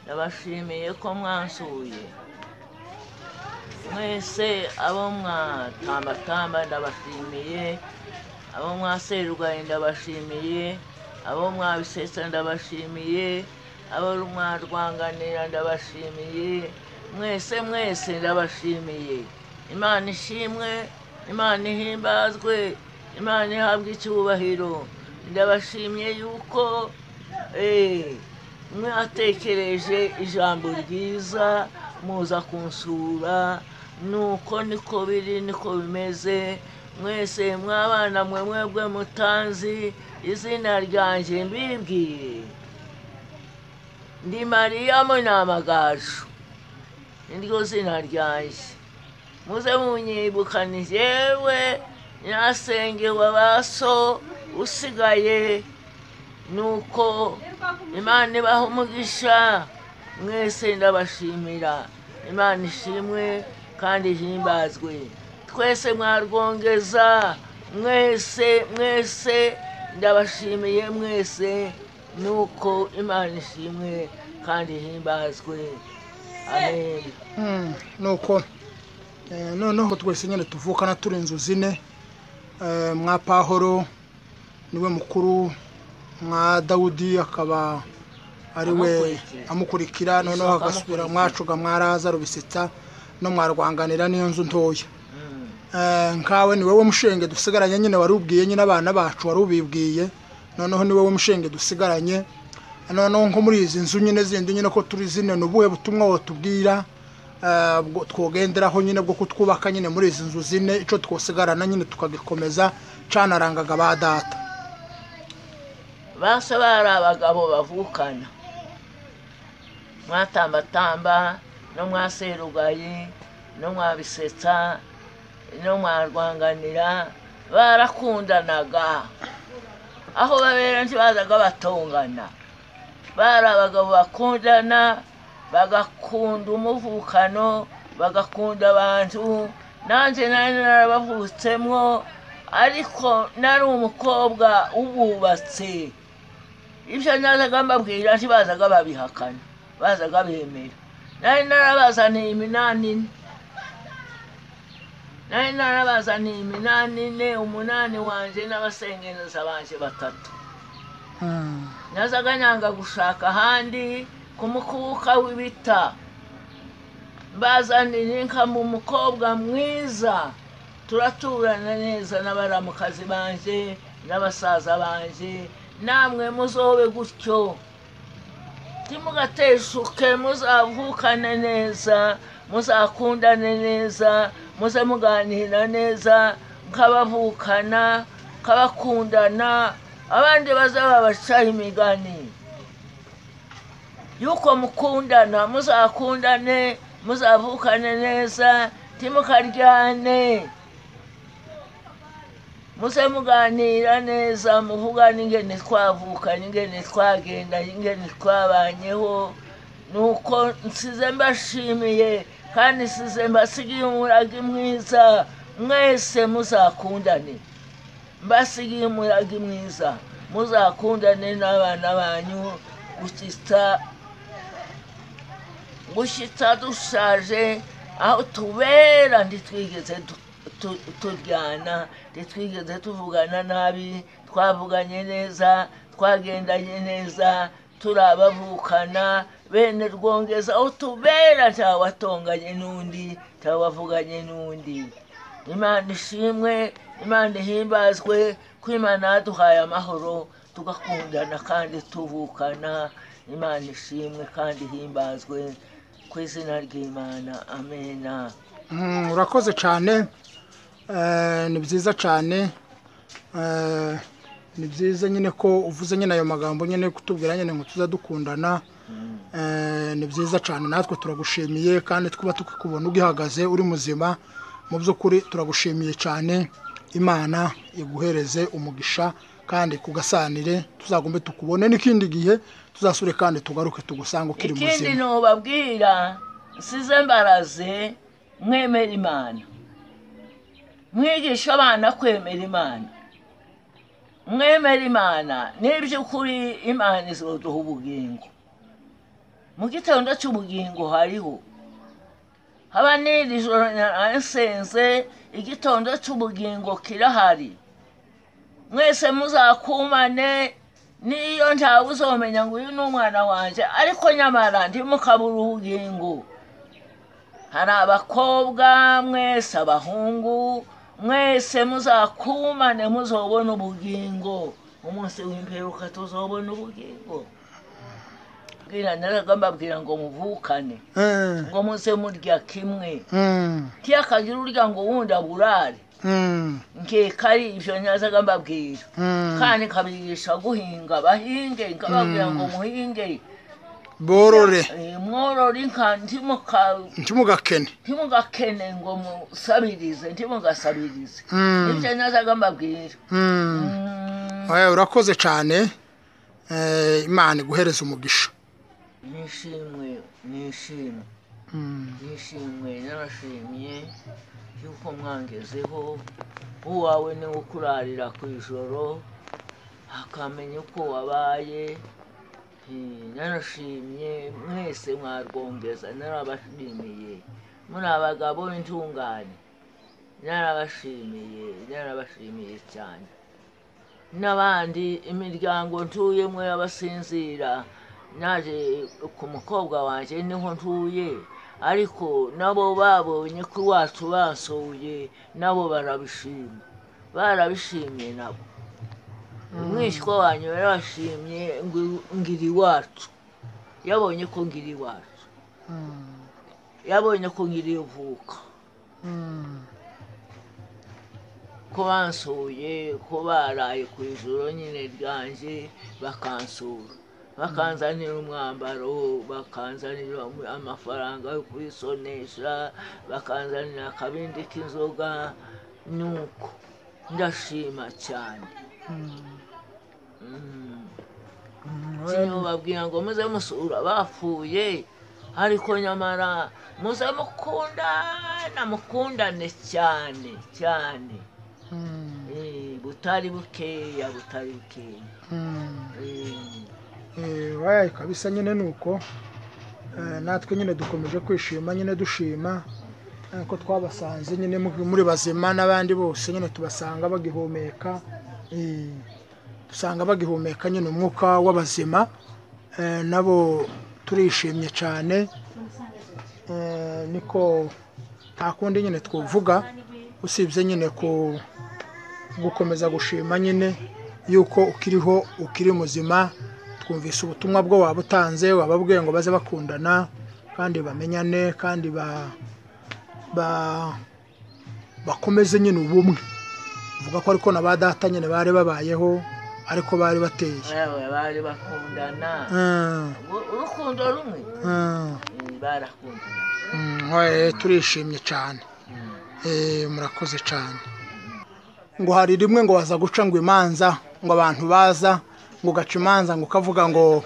ndabashimiye ko mwansuye mwese abo mwatambatamba ndabashimiye abo mwaserwaye ndabashimiye abo mwabisesa ndabashimiye abo mwarwanganira ndabashimiye mwese mwese ndabashimiye imana ishimwe imana ihimbazwe imana ihabwe icyubahiro ndabashimiye yuko mwatekereje ijambo ryiza muza kunsura nuko niko biri niko bimeze mwese mwabana mwe mwebwe mutanzi izina ryanjye mbibwiye ndi mariya munamagaju niryo zina ryanjye muze munyibukane yewe nyirasenge wabaso usigaye nuko imana ibaha umugisha mwese ndabashimira imana ishimwe kandi ihimbazwe twese mwarwongeza mwese mwese ndabashimiye mwese nuko imana ishimwe kandi ihimbazwe amen nuko noneho twese nyine tuvukana turi inzu zine mwa pahoro niwe mukuru mwa dawudi akaba ari we amukurikira noneho hagasubira mwacuga mwaraza rubisetsa no mwarwanganira n'iyo nzu ntoya nkawe ni wowe mushinge dusigaranye nyine warubwiye nyine abana bacu warubibwiye noneho ni wowe mushinge dusigaranye noneho nko muri izi nzu nyine zindi nyine ko turi zine ni ubuhe butumwa watubwira twogenderaho nyine bwo kutwubaka nyine muri izi nzu zine icyo twosigarana nyine tukagikomeza canarangaga ba data basa bari abagabo bavukana mwatambatamba no mwaserugaye no mwabisetsa no mwarwanganira barakundanaga aho babera ntibazaga batongana bari abagabo bakundana bagakunda umuvukano bagakunda abantu nanjye nari narabavutsemo ariko nari umukobwa ububatse ibyo nazaga mbabwira ntibazaga babihakana bazaga bemera nari narabazaniye iminani ine nari narabazaniye iminani ine umunani wanjye n'abasengeneza banjye batatu nazaga nyanga gushaka ahandi ku mukubuka w'ibita bazaniye nkamu umukobwa mwiza turaturana neza n'abaramukazi banjye n'abasaza banjye namwe muzobe gutyo ntimugateshuke muzavukane neza muzakundane neza muze muganira neza mukabavukana mukabakundana abandi bazababaca imigani yuko mukundana muzakundane muzavukane neza timukaryane muze muganira neza muvugane ingene twavukanye ingene twagendanye ingene twabanyeho nuko nsize mbashimiye kandi nsize mbasigiye umuragi mwiza mwese muzakundane mbasigiye umuragi mwiza muzakundane n'abana banyu gukita gushyitsa dushaje aho tubera ntitwigeze turyana ntitwigeze tuvugana nabi twavuganye neza twagendanye neza turabavukana bene rwongeza aho tubera watonganye n'undi wavuganye n'undi imana ishimwe imana ihimbazwe ko imana yaduhaye amahoro tugakundana kandi tuvukana imana ishimwe kandi ihimbazwe ku izina ry'imana amena urakoze cyane ni byiza cyane ni byiza nyine ko uvuze nyine ayo magambo nyine kutubwira nyine ngo tuze dukundana ni byiza cyane natwe turagushimiye kandi twuba tukikubona ugihagaze uri muzima mu by'ukuri turagushimiye cyane imana iguhereze umugisha kandi kugasanire tuzagombe tukubone n'ikindi gihe tuzasure kandi tugaruke tugusange ukiri muzima ikindi ni ubabwira nsize mbaraze mwemera imana mwigisha abana kwemera imana mwemera imana n'iby'ukuri imana izoduha ubugingo mu gitondo cy'ubugingo hariho haba n'iri joro narasenze igitondo cy'ubugingo kirahari mwese muzakumane n'iyo ntawe uzomenya ngo uyu ni umwana wanjye ariko nyamara ndimukabura ubugingo hari abakobwa mwese abahungu mwese muzakumane muzobona ubugingo umunsi w'imperuka tuzobona ubugingo bwira naragamba bwira ngo muvukane Mm, ngo muze murya kimwe mm, ntiyakagira urya ngo wundi aburare mm, nkeka ari ibyo nyazaga mbabwira mm. kandi nkabigisha guhinga bahinge nkababwira ngo muhinge borore Eh, mworore inka ntimuka- ntimugakene ntimugakene ngo musabirize ntimugasabirize Mm, ibyo nyazaga mbabwira mm. Oya, urakoze cyane Eh, imana iguhereza umugisha nishimwe nishimwe Mm, nishimwe narashimye yuko mwangezeho uwawe niwe ukurarira ku ijoro akamenya uko wabaye Eh, narashimye mwese mwarwongeza narabashimiye muri abagabo intungane narabashimiye narabashimiye cyane n'abandi imiryango ntuyemo y'abasinzira naje ku mukobwa wanjye niho ntuye ariko nabo babonye ko iwacu basuye nabo barabishima barabishimye nabo umwishywa wanyu yarabashimye ngo- ngira iwacu yabonye ko ngira iwacu mm, yabonye ko ngira ivuka mm, ko bansuye ko baraye ku ijoro nyine ryanjye bakansura bakanzanira umwambaro bakanzanira amafaranga yo kuyisonesha bakanzanira akabindi k'inzoga nuko ndashima cyane mm, Mm. mm. Oya, Kimwe babwira ngo muze musura bapfuye ariko nyamara muze mukundana mukundane cyane cyane mm, Eh, butari bukeya butari bukeya mm. Eh, Eh, wayaye kabisa nyine ni uko Eh, natwe nyine dukomeje kwishima nyine dushima eh, ko twabasanze nyine mu- muri bazima n'abandi bose nyine tubasanga bagihumeka eh, dusanga bagihumeka nyine umwuka w'abazima Eh, nabo turishimye cyane Eh, niko nta kundi nyine twavuga usibye nyine ku gukomeza gushima nyine yuko ukiriho ukiri muzima twumvise ubutumwa bwo waba utanze waba bwiye ngo baze bakundana kandi bamenyane kandi ba ba bakomeze nyine ubumwe uvuga ko ariko na ba data nyine bari babayeho ariko bari bateye yewe bari bakundana Mm, Uru- urukundo rumwe mm, Eh, barakundana mm, oya, turishimye cyane Eh, murakoze cyane ngo hari rimwe ngo waza guca ngo imanza ngo abantu baza ngo ugaca imanza ngo ukavuga ngo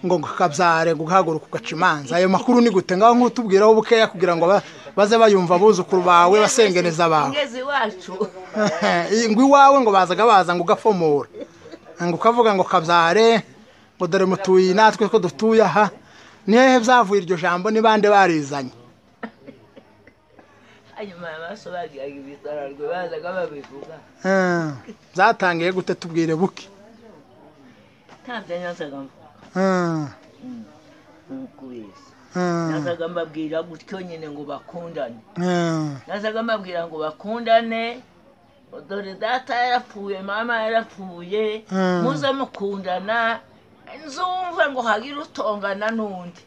ngo kabyare ngo ugahaguruka ugaca imanza ayo makuru ni gute ngaho nk'utubwiraho bukeya kugira ngo ba- baze bayumva abuzukuru bawe basengeneza bawe ngeze iwacu ngo iwawe ngo bazaga baza ngo ugafomora ngo ukavuga ngo kabyare ngo dore mutuye natwe ko dutuye aha ni hehe byavuye iryo jambo ni bande barizanye hanyuma amaso bagiraga ibitararwe bazaga babivuga Eh, byatangiye gute tubwire buke ntabyo nyazaga mvuga Eh, kubeshya eh. nazaga mbabwira gutyo nyine ngo bakundane Mm, nazaga mbabwira ngo bakundane dore data yarapfuye mama yarapfuye Mm. muze mukundana nzumve ngo hagire utongana n'undi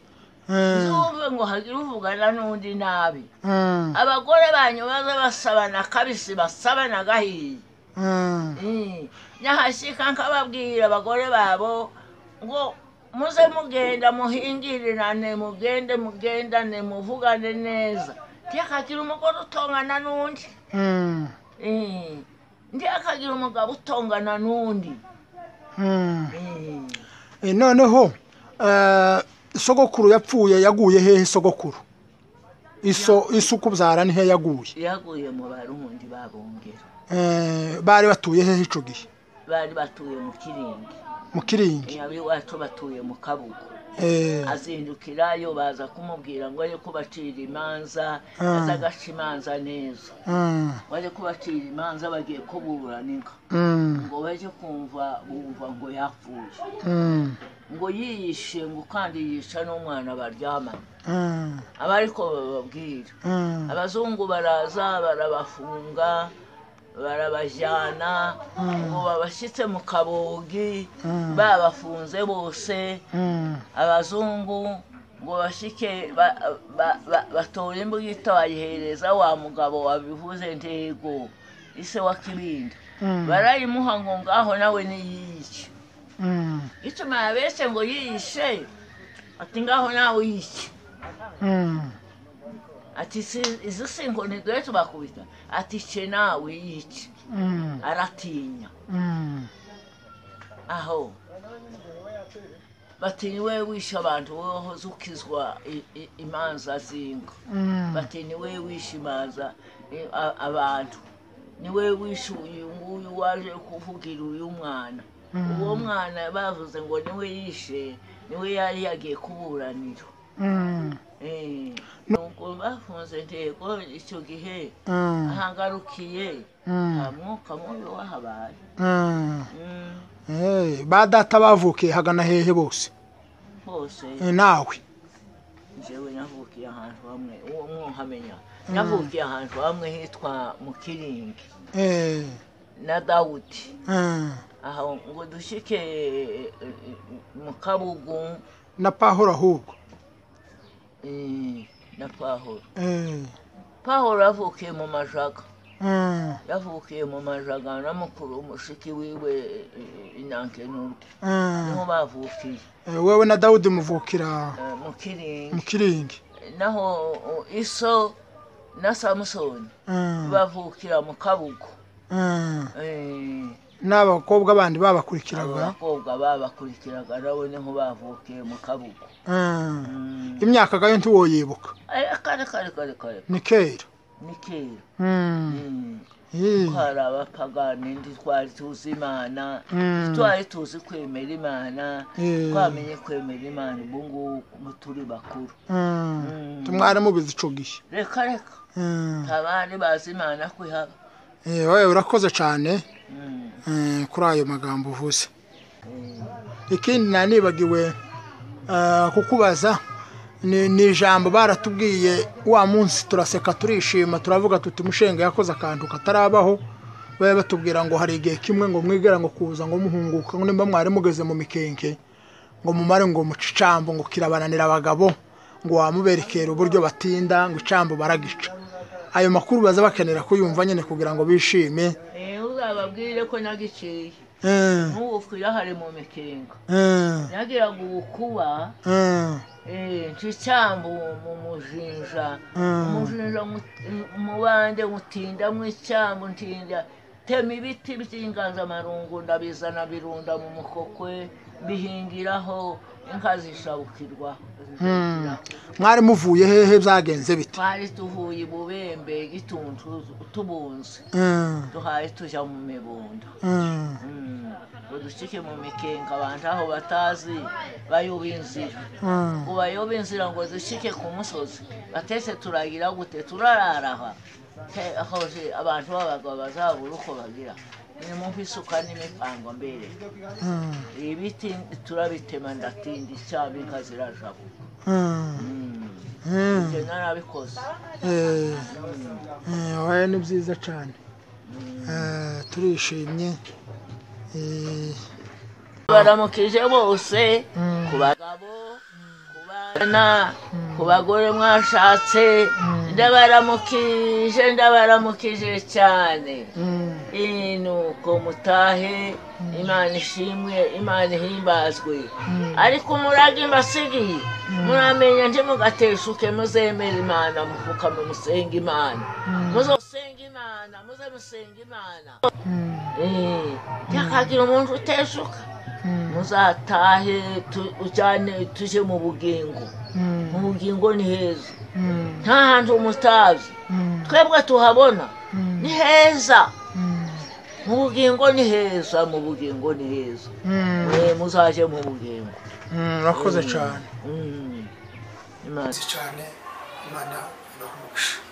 mm, nzumve ngo hagire uvugana n'undi nabi mm, abagore banyu baze basabana kabisi basabana gahiye mm, Mm. nyahashyika nkababwira abagore babo ngo muze mugenda muhingirirane mugende mugendane muvugane neza ntiyakagira umugore utongana n'undi mm, Mm. ntiyakagira umugabo utongana n'undi mm. Mm. Eh, noneho eh, sogokuru yapfuye yaguye hehe sogokuru iso isuku byara ni he yaguye yaguye mu barundi babongera Eh, bari batuye hehe ico gihe bari batuye mu kiringi mu kiringi ab'iwacu batuye mu kabuga azindukirayo baza kumubwira ngo ajye kubacira imanza Ah. aza agaca imanza neza ngo ajye kubacira imanza bagiye kuburanika ngo bajye kumva bumva ngo yapfuye ngo yiyishe ngo kandi yica n'umwana baryamanye aba ariko bababwira abazungu baraza barabafunga barabajyana ngo babashyitse mu kabogi Mm. babafunze bose abazungu ngo bashyike ba- ba- ba- batore imbugita bayihereza wa mugabo wabivuze ntego ise wa kibindi barayimuha ngo ngaho nawe niyice gituma yabeshye ngo yiyishe ati ngaho nawe yice ati "Si- izi singo ntiduhe tubakubita ati ce nawe yice aratinya aho bati niwe wishe abantu wowe wahoze ukizwa i- i- imanza zingo bati niwe wishe imanza i- a- abantu niwe wishe uyu nguyu waje kuvugira uyu mwana uwo mwana bavuze ngo niwe yishe niwe yari yagiye kuburanira Eh, nuko bafunze intego icyo gihe ahangarukiye nta mwuka mubi wahabaye Mm, ba data bavukiye hagana hehe bose hose Eh, nawe njyewe navukiye ahantu hamwe uwo mwuhamenya navukiye ahantu hamwe hitwa mu kiringi Eh, na dawudi eh. aho ngo dushyike eh, eh, mu kabugu na pahoro ahubwo eh, na pahoro Eh, pahoro yavukiye mu majaga eh, yavukiye mu majaga na mukuru mushiki wiwe inankenundi eh. niho bavukiye Eh, wewe na dawudi muvukira eh, mu kiringi mu kiringi naho uh, iso na samusoni Eh, bavukira mu kabugu eh. Eh, n'abakobwa bandi abo babakurikiraga bakobwa babakurikiraga nabo niho bavukiye mu kabugu Eh, Mm. imyaka gayo ntiwoyibuka Eh, kare kare kare kare ni kera ni kera Mm, Mm. yee. twari abapagani ndi twari tuzi imana Mm, twari tuzi kwemera imana Eh. twamenye kwemera imana ubu ngubu turi bakuru mm. Mm. tumwari mubizi ico gihe reka reka Mm. nta bandi bazi imana kwihaba Eh, wewe urakoze cyane Mm. eh, kuri ayo magambo uvuze Eh. ikindi nanibagiwe eh, kukubaza ni ni ijambo baratubwiye wa munsi turaseka turishima turavuga tuti mushenge yakoze akantu katarabaho bari batubwira ngo hari igihe kimwe ngo mwigera ngo kuza ngo muhunguka ngo nimba mwari mugeze mu mikenke ngo mumare ngo muce icambo ngo kirabananira abagabo ngo wamuberekera uburyo batinda ngo icambo baragica ayo makuru baza bakenera kuyumva nyine kugira ngo bishime Eh, uzababwire ko nagiciye Eh, n'ubu twirahare mu mikingo eh, nagiraga ubukuba eh, eh, nca icyambu mu mujinja Mm. umujinja ngu- umubande ngutinda mu icyambu ntinda tema ibiti by'inganzamarungu ndabizana birunda mu mukokwe bihingiraho inka zishabukirwa mm. mwari muvuye hehe byagenze bite twari tuvuye i bubembe gituntu tubunze Mm, duhaye tujya mu mibunda mm, ngo ducike mu mikenke abantu aho batazi bayoba inzira mm, ngo bayobe inzira ngo ducike ku musozi batese turagira gute turararaha Ke- hoje abantu b'abagabo bazabura uko bagira nimumva isuka n'imipango mbere mm, ibiti turabitema ndatinda icyaba inka zirajabuka mm, mm. ibyo narabikoze Eh, eh, oya ni byiza cyane Eh, turishimye Eh, baramukije bose mm, ku bagabo ku bana ku bagore mwashatse ndabaramukije ndabaramukije cyane mm, iyi ni uko mutahe imana ishimwe imana ihimbazwe ariko murage mbasigiye muramenya nje mugateshuke muzemera imana mupfukame musenga imana muzosenga imana muze musenga imana mm, Eh, byakagira umuntu uteshuka mm, muzatahe tu- ujyane tujye mu bugingo mu mm, bugingo ni heza mm, nta hantu mutazi mm, twebwe tuhabona ni mm, heza mm, mu bugingo ni heza mu bugingo ni heza mm, Eh, muzaje mu bugingo mm, murakoze cyane Mm. Imana cyane imana ibaha umugisha